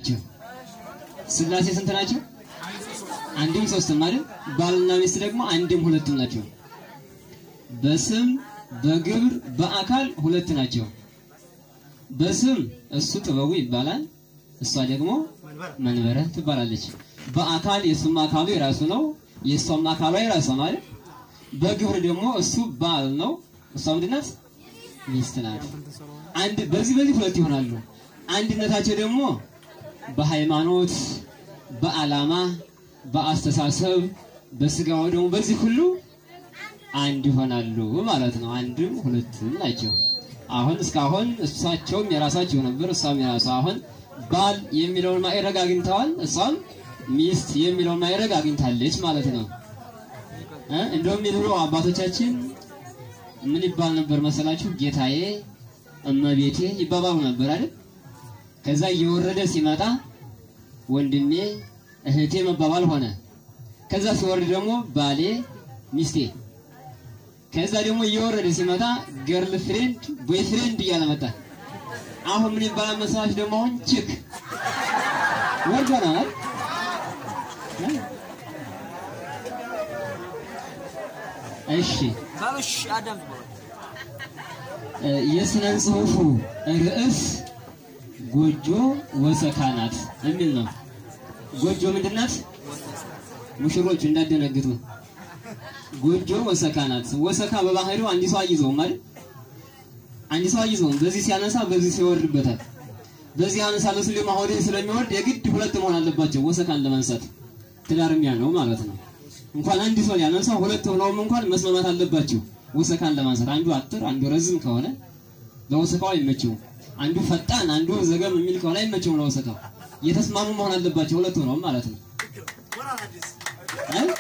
ናቸው። ስላሴ ስንት ናቸው? አንድም ሶስትም አይደል? ባልና ሚስት ደግሞ አንድም ሁለትም ናቸው። በስም በግብር በአካል ሁለት ናቸው። በስም እሱ ጥበቡ ይባላል፣ እሷ ደግሞ መንበረ ትባላለች። በአካል የእሱም አካሉ የራሱ ነው፣ የእሷም አካሏ የራሷ ነው አይደል? በግብር ደግሞ እሱ ባል ነው፣ እሷ ምንድን ናት? ሚስት ናት። አንድ በዚህ በዚህ ሁለት ይሆናሉ። አንድነታቸው ደግሞ በሃይማኖት፣ በዓላማ፣ በአስተሳሰብ፣ በስጋው ደግሞ በዚህ ሁሉ አንድ ይሆናሉ ማለት ነው። አንድም ሁለትም ናቸው። አሁን እስካሁን እሳቸውም የራሳቸው ነበር፣ እሷም የራሷ አሁን ባል የሚለውን ማዕረግ አግኝተዋል፣ እሷም ሚስት የሚለውን ማዕረግ አግኝታለች ማለት ነው። እ እንደውም የድሮ አባቶቻችን ምን ይባል ነበር መሰላችሁ? ጌታዬ እመቤቴ ይባባሉ ነበር አይደል? ከዛ እየወረደ ሲመጣ ወንድሜ እህቴ መባባል ሆነ። ከዛ ሲወርድ ደግሞ ባሌ ሚስቴ ከዛ ደግሞ እየወረደ ሲመጣ ገርል ፍሬንድ ቦይ ፍሬንድ እያለ መጣ። አሁን ምን ይባላል መሰላችሁ? ደግሞ አሁን ችክ ወርዶናል። እሺ ባሎሽ አዳም እ የስነ ጽሁፉ ርዕስ ጎጆ ወሰካናት የሚል ነው። ጎጆ ምንድን ናት? ሙሽሮች እንዳደነግጡ ጎጆ ወሰካ ናት። ወሰካ በባህሪው አንድ ሰው አይዘውም ማለት አንድ ሰው አይዘውም። በዚህ ሲያነሳ በዚህ ሲወርድበታል። በዚህ ያነሳ ለሱ ለማሆድ ስለሚወርድ የግድ ሁለት መሆን አለባቸው ወሰካን ለማንሳት ትዳርሚያ ነው ማለት ነው። እንኳን አንድ ሰው ያነሳ ሁለት ሆነውም እንኳን መስማማት አለባቸው ወሰካን ለማንሳት። አንዱ አጥር አንዱ ረዝም ከሆነ ለወሰካው አይመቸውም። አንዱ ፈጣን አንዱ ዘገም የሚል ከሆነ አይመቸውም ለወሰካው። የተስማሙ መሆን አለባቸው ሁለት ሆነውም ማለት ነው። እ?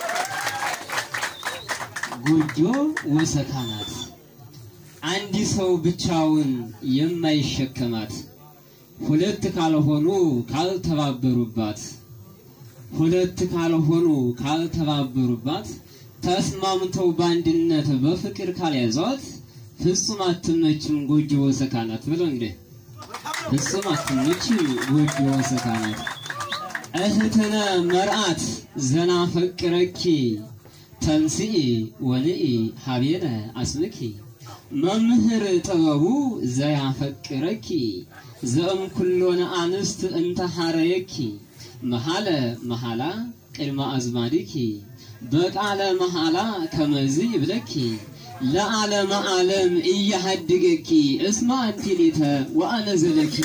ጎጆ ወሰካ ናት። አንድ ሰው ብቻውን የማይሸከማት ሁለት ካልሆኑ ካልተባበሩባት ሁለት ካልሆኑ ካልተባበሩባት ተስማምተው በአንድነት በፍቅር ካልያዟት ፍጹም አትመችም ጎጆ ወሰካ ናት ብለው እንዴ ፍጹም አትመችም ጎጆ ወሰካ ናት። እህትነ መርአት ዘና ፈቅረኪ ተንስኢ ወንኢ ሀቤነ አስምኪ መምህር ጥበቡ ዘያፈቅረኪ ዘእም ኩሎነ አንስት እንተ ሐረየኪ መሐለ መሐላ ቅድመ አዝማዲኪ በቃለ መሐላ ከመዝ ይብለኪ ለዓለመ ዓለም እያሃድገኪ እስማ አንቲ ሊተ ወአነ ዘለኪ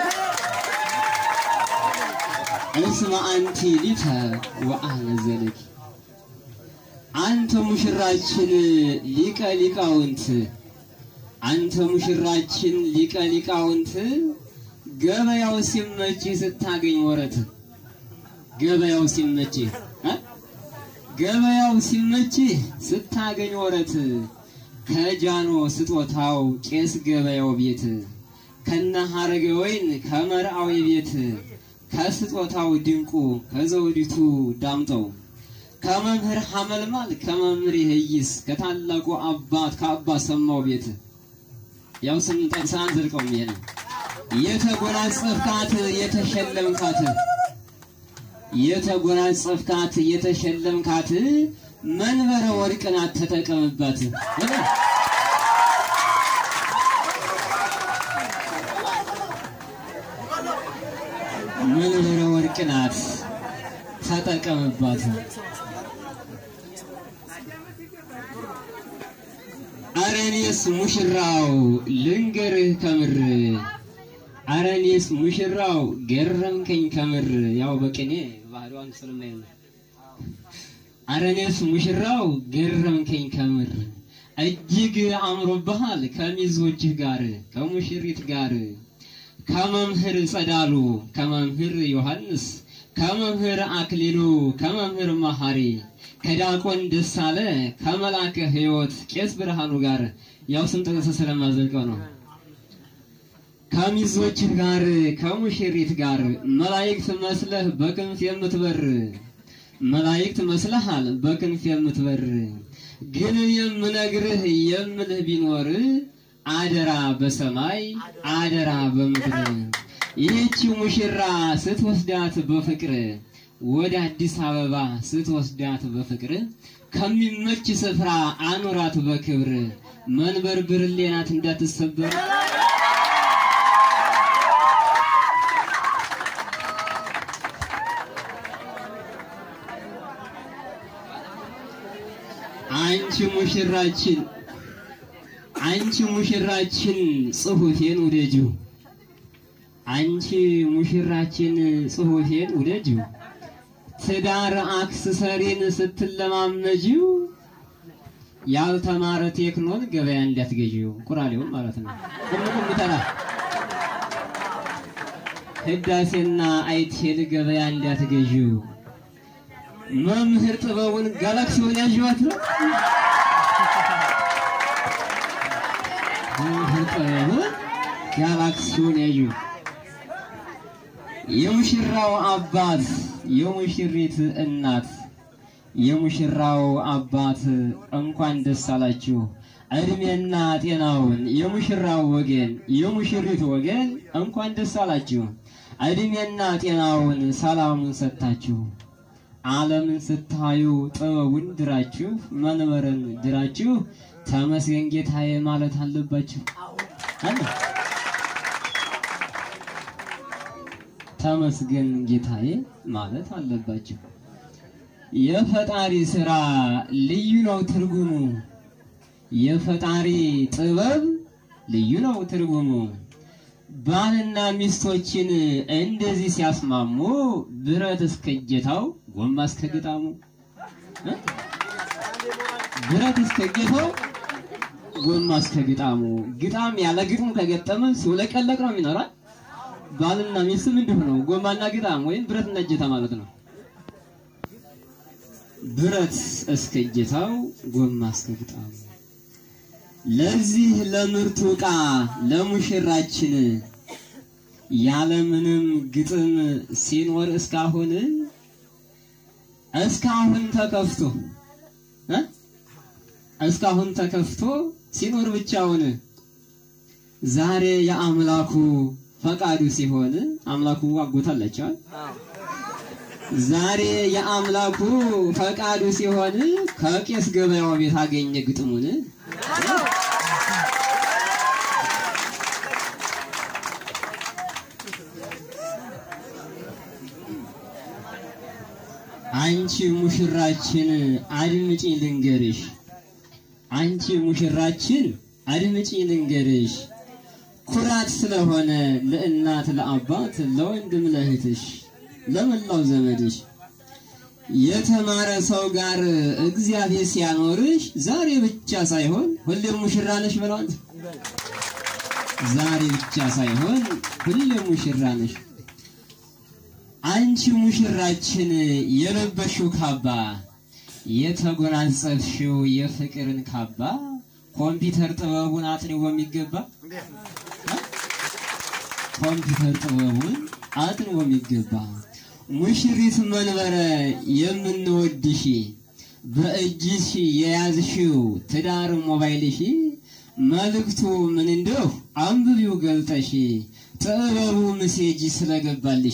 እስማ አንቲ ሊተ ወአነ ዘለኪ አንተ ሙሽራችን ሊቀ ሊቃውንት አንተ ሙሽራችን ሊቀ ሊቃውንት ገበያው ሲመችህ ስታገኝ ወረት ገበያው ሲመችህ እ ገበያው ሲመችህ ስታገኝ ወረት ከጃኖ ስጦታው ቄስ ገበያው ቤት ከነ ሐረገ ወይን ከመርአዊ ቤት ከስጦታው ድንቁ ከዘውዲቱ ዳምጠው ከመምህር ሐመልማል ከመምህር ይህይስ ከታላቁ አባት ከአባ ሰማው ቤት ያው ስም ጠቅሰን አንዘልቀውም። ይሄ ነው የተጎናጸፍካት የተሸለምካት የተጎናጸፍካት የተሸለምካት መንበረ ወርቅ ናት ተጠቀምባት። መንበረ ወርቅ ናት ተጠቀምባት። አረኔስ ሙሽራው ልንገርህ ከምር አረኔስ ሙሽራው ገረምከኝ ከምር ያው በቅኔ ባህሪዋን ስለማይ ነው። አረኔስ ሙሽራው ገረምከኝ ከምር እጅግ አምሮብሃል ከሚዜዎችህ ጋር ከሙሽሪት ጋር ከመምህር ጸዳሉ ከመምህር ዮሐንስ ከመምህር አክሊሉ ከመምህር መሐሪ ከዲያቆን ደሳለ ከመላከ ሕይወት ቄስ ብርሃኑ ጋር ያው ስም ጠቅሰህ ስለማዘልቀው ነው። ከሚዜዎችህ ጋር ከሙሽሪት ጋር መላእክት መስለህ በክንፍ የምትበር መላእክት መስለሃል በክንፍ የምትበር ግን የምነግርህ የምልህ ቢኖር አደራ በሰማይ አደራ በምድር ይህቺ ሙሽራ ስትወስዳት በፍቅር ወደ አዲስ አበባ ስትወስዳት በፍቅር ከሚመች ስፍራ አኑራት በክብር መንበር ብርሌ ናት እንዳትሰበር አንቺ ሙሽራችን አንቺ ሙሽራችን ጽሑፌን ውደጂው አንቺ ሙሽራችን ጽሑፌን ውደጂው ትዳር አክሰሰሪን ስትለማመጂው ያልተማረ ቴክኖን ገበያ እንዳትገዢው ቁራሌውን ማለት ነው። ቁም ተራ ህዳሴና አይቴል ገበያ እንዳትገዢው መምህር ጥበቡን ጋላክሲውን ያዥዋት ነው። መምህር ጥበቡን ጋላክሲውን ያዥ የሙሽራው አባት የሙሽሪት እናት የሙሽራው አባት እንኳን ደስ አላችሁ። እድሜና ጤናውን የሙሽራው ወገን የሙሽሪት ወገን እንኳን ደስ አላችሁ። እድሜና ጤናውን ሰላሙን ሰጥታችሁ ዓለምን ስታዩ ጥበቡን ድራችሁ መንበርን ድራችሁ ተመስገን ጌታዬ ማለት አለባችሁ። አለ ተመስገን ጌታዬ ማለት አለባችሁ። የፈጣሪ ስራ ልዩ ነው ትርጉሙ። የፈጣሪ ጥበብ ልዩ ነው ትርጉሙ። ባልና ሚስቶችን እንደዚህ ሲያስማሙ ብረት እስከ እጀታው ጎማ እስከ ግጣሙ እ? ብረት እስከ እጀታው ጎማ እስከ ግጣሙ። ግጣም ያለ ግጥሙ ከገጠመ ሲውለቀለቅ ነው የሚኖራል። ባልና ሚስትም እንዲሁ ነው። ጎማና ግጣም ወይም ብረትና እጀታ ማለት ነው። ብረት እስከ እጀታው ጎማ እስከ ግጣሙ። ለዚህ ለምርቱ ዕቃ ለሙሽራችን ያለምንም ግጥም ሲኖር እስካሁን እስካሁን ተከፍቶ እ እስካሁን ተከፍቶ ሲኖር ብቻውን ዛሬ የአምላኩ ፈቃዱ ሲሆን አምላኩ አጎታላቸዋል። ዛሬ የአምላኩ ፈቃዱ ሲሆን ከቄስ ገበያው ቤት አገኘ ግጥሙን አንቺ ሙሽራችን አድምጪ ልንገርሽ፣ አንቺ ሙሽራችን አድምጪ ልንገርሽ፣ ኩራት ስለሆነ ለእናት ለአባት፣ ለወንድም ለእህትሽ፣ ለመላው ዘመድሽ የተማረ ሰው ጋር እግዚአብሔር ሲያኖርሽ ዛሬ ብቻ ሳይሆን ሁሌም ሙሽራ ነሽ በለዋል። ዛሬ ብቻ ሳይሆን ሁሌም ሙሽራ ነሽ። አንቺ ሙሽራችን የለበሽው ካባ የተጎናጸፍሽው የፍቅርን ካባ ኮምፒውተር ጥበቡን አጥንው በሚገባ ኮምፒውተር ጥበቡን አጥንው በሚገባ ሙሽሪት መንበረ የምንወድሽ በእጅሽ የያዝሽው ትዳር ሞባይልሽ መልእክቱ ምን እንደው አንብቢው ገልጠሽ ጥበቡ ምሴጅ ስለገባልሽ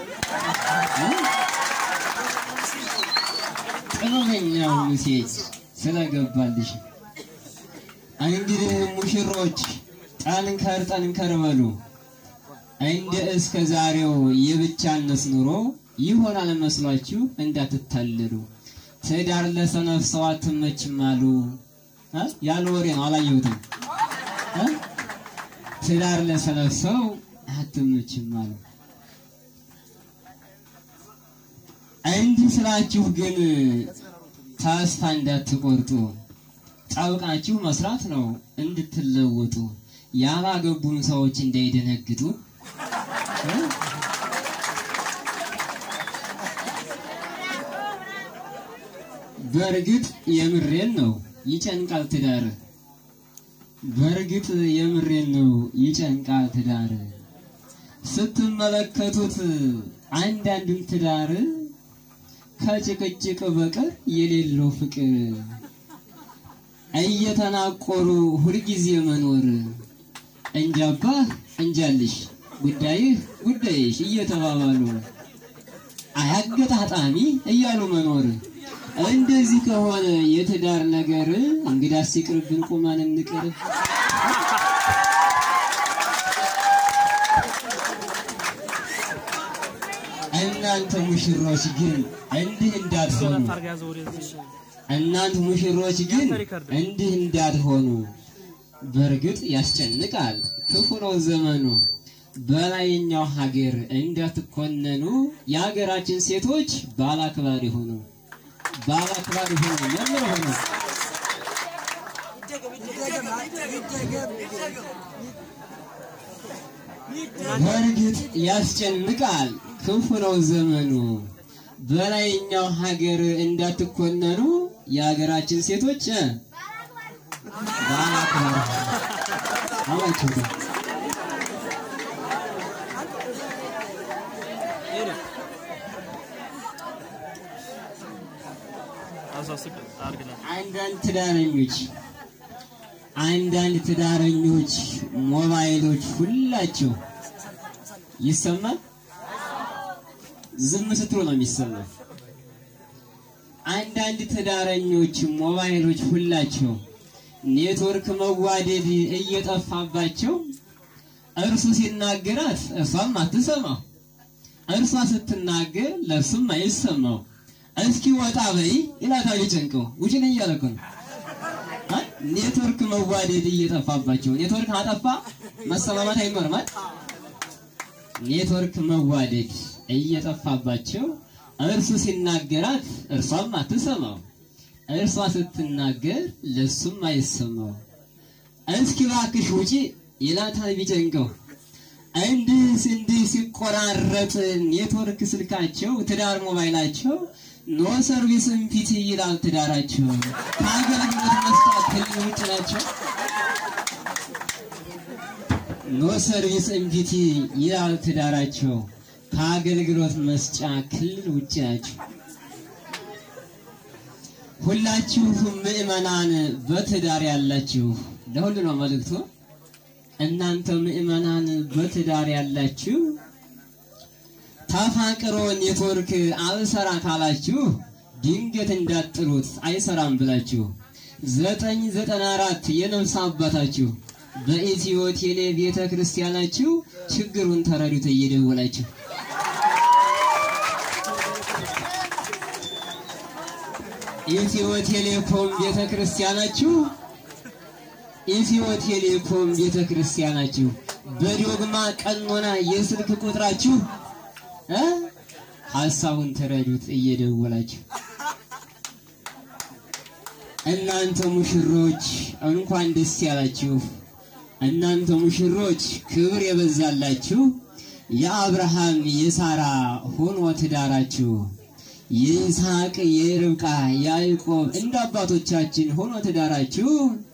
ጥበበኛው ምሴጅ ስለገባልሽ እንግዲህ ሙሽሮች ጠንከር ጠንከር በሉ። እንደ እስከ ዛሬው የብቻነት ኑሮ ይሆናል መስሏችሁ እንዳትታለሉ። ትዳር ለሰነፍ ሰው አትመችም አሉ እ ያለ ወሬ ነው አላየሁትም። እ ትዳር ለሰነፍ ሰው አትመችም አሉ። እንዲህ ስላችሁ ግን ተስፋ እንዳትቆርጡ፣ ጠብቃችሁ መስራት ነው እንድትለወጡ፣ ያላገቡን ሰዎች እንዳይደነግጡ በእርግጥ የምሬን ነው ይጨንቃል ትዳር። በእርግጥ የምሬን ነው ይጨንቃል ትዳር። ስትመለከቱት አንዳንድም ትዳር ከጭቅጭቅ በቀር የሌለው ፍቅር እየተናቆሩ ሁልጊዜ መኖር እንጃባህ እንጃልሽ ጉዳይህ ጉዳይሽ እየተባባሉ አያገጣጣሚ እያሉ መኖር እንደዚህ ከሆነ የትዳር ነገር እንግዳስ ይቅርብን፣ ቁመን እንቅር። እናንተ ሙሽሮች ግን እንዲህ እንዳትሆኑ፣ እናንተ ሙሽሮች ግን እንዲህ እንዳትሆኑ። በእርግጥ ያስጨንቃል፣ ክፉ ነው ዘመኑ። በላይኛው ሀገር እንዳትኮነኑ፣ የሀገራችን ሴቶች ባላክባሪ ሆኑ፣ ባላክባሪ ሆኑ፣ መምህር ሆኑ። በእርግጥ ያስጨንቃል፣ ክፉ ነው ዘመኑ። በላይኛው ሀገር እንዳትኮነኑ፣ የሀገራችን ሴቶች እ ባላክባሪ አላቸው አንዳንድ ትዳረኞች አንዳንድ ትዳረኞች ሞባይሎች ሁላቸው ይሰማል። ዝም ስትሉ ነው የሚሰማው። አንዳንድ ትዳረኞች ሞባይሎች ሁላቸው ኔትወርክ መዋደድ እየጠፋባቸው እርሱ ሲናገራት እሷም አትሰማው፣ እርሷ ስትናገር ለእርሱም አይሰማው። እስኪ ወጣ በይ ይላታል ጨንቀው ውጭ ነኝ እያለ እኮ ነው። ኔትወርክ መዋደድ እየጠፋባቸው ኔትወርክ አጠፋ መሰማማት አይኖርም አይደል? ኔትወርክ መዋደድ እየጠፋባቸው እርሱ ሲናገራት እርሷም አትሰማው፣ እርሷ ስትናገር ለሱም አይሰማው። እስኪ እባክሽ ውጪ ይላታል ቢጨንቀው። እንዲህ እንዲህ ሲቆራረጥ ኔትወርክ ስልካቸው ትዳር ሞባይላቸው ኖ ሰርቪስ ኢምፒቲ ይላል ትዳራቸው። ከአገልግሎት መስጠት ክልል ውጭ ናቸው። ኖ ሰርቪስ ኢምፒቲ ይላል ትዳራቸው። ከአገልግሎት መስጫ ክልል ውጭ ናቸው። ሁላችሁ ምዕመናን በትዳር ያላችሁ ለሁሉ ነው መልእክቱ። እናንተ ምዕመናን በትዳር ያላችሁ ተፋቅሮ ኔትወርክ አልሰራ ካላችሁ ድንገት እንዳጥሩት አይሰራም ብላችሁ ዘጠኝ ዘጠና አራት የነፍስ አባታችሁ በኢትዮ ቴሌ ቤተ ክርስቲያናችሁ ችግሩን ተረዱት እየደወላችሁ ኢትዮ ቴሌኮም ቤተ ክርስቲያናችሁ ኢትዮ ቴሌኮም ቤተ ክርስቲያናችሁ በዶግማ ቀኖና የስልክ ቁጥራችሁ እ ሐሳቡን ተረዱት እየደወላችሁ። እናንተ ሙሽሮች እንኳን ደስ ያላችሁ። እናንተ ሙሽሮች ክብር የበዛላችሁ የአብርሃም የሳራ ሆኖ ትዳራችሁ የይስሐቅ የርብቃ የያዕቆብ እንደ አባቶቻችን ሆኖ ትዳራችሁ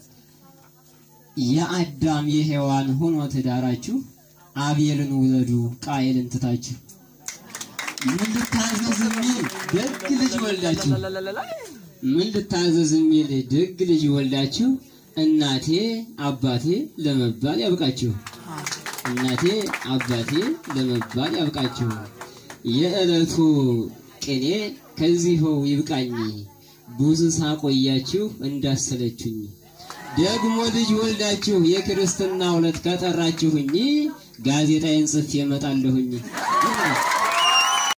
የአዳም የሔዋን ሆኖ ትዳራችሁ አቤልን ውለዱ ቃየልን ትታችሁ ምን ልታዘዝ የሚል ደግ ልጅ ወልዳችሁ ምን ልታዘዝ የሚል ደግ ልጅ ወልዳችሁ እናቴ አባቴ ለመባል ያብቃችሁ። እናቴ አባቴ ለመባል ያብቃችሁ። የዕለቱ ቅኔ ከዚህው ይብቃኝ፣ ብዙ ሳቆያችሁ እንዳሰለችኝ። ደግሞ ልጅ ወልዳችሁ የክርስትና ዕለት ከጠራችሁኝ ጋዜጣዬን ጽፌ እመጣለሁኝ።